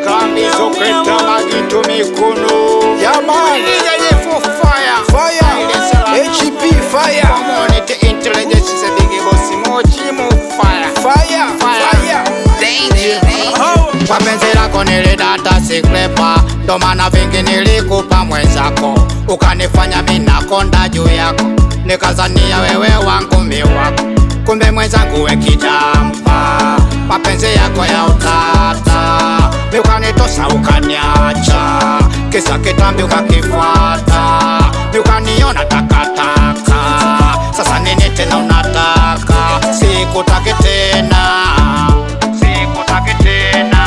tambi zoketa magito mikono Yaman. Nigga for fire Fire. HP fire. Community intelligence is a big boss mochi mo fire Fire. Fire. Danger Kwa penzi lako nilidata siklepa ndo maana vingi nilikupa mwenzako ukanifanya minakonda juu yako nikazania wewe wangu mi wako kumbe mwenzangu we kijampa mapenzi yako ya utata miukanitosa ukaniacha kisa kitambi ukakifuata miukaniona takataka sasa nini tena unataka sikutaki tena sikutaki tena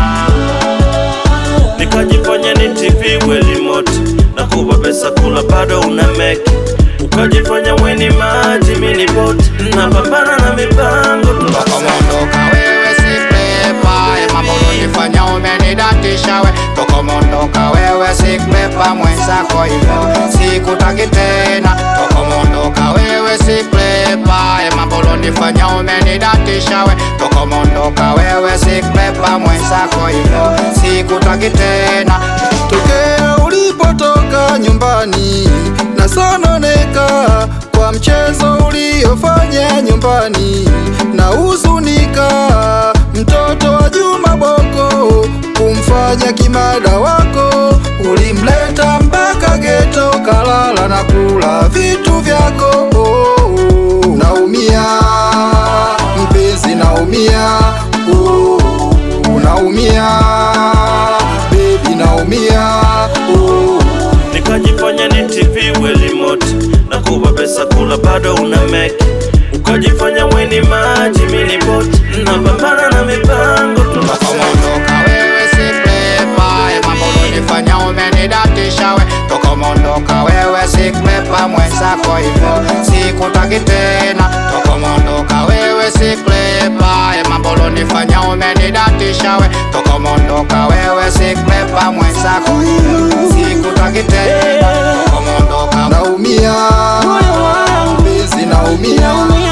nikajifanya ni TV remote na kupa pesa kula bado una meki ukajifanya weni maji mini bot napambana na mipango tokomondoka wewe siklepa mambo unifanya umenidatisha we tokomondoka wewe siklepa mwenzako hivyo sikutaki tena tokomondoka wewe siklepa mambo unifanya umenidatisha we tokomondoka wewe siklepa mwenzako hivyo sikutaki tena Tokea ulipotoka nyumbani nasononeka kwa mchezo uliofanya nyumbani na huzunika, mtoto wa Juma Boko kumfanya kimada wako, ulimleta mpaka geto, kalala na kula vitu vyako. Oh, oh, naumia mpenzi, naumia oh, naumia baby, naumia oh. nikajifanya ni TV remote na kupa pesa kula bado una meki ukajifanya weni maji mini bot napambana na mipango tokomondoka wewe siklepa mambo unifanya umenidatisha we tokomondoka wewe siklepa mwenzako hivyo sikutaki tena tokomondoka wewe siklepa mambo unifanya umenidatisha we tokomondoka wewe siklepa mwenzako hivyo sikutaki tena tokomondoka naumia mpenzi naumia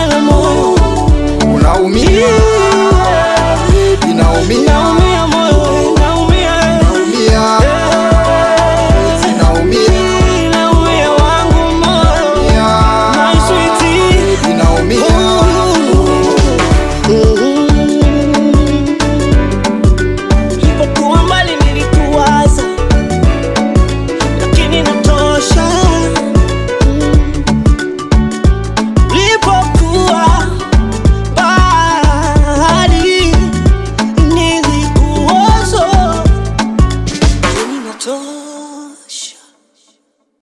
unaumia baby naumia naumia mpenzi naumia naumia baby naumia Nilipokuwa mbali nilikuwaza, lakini natosha. Ulipokuwa mbali nilikuwaza, lakini natosha.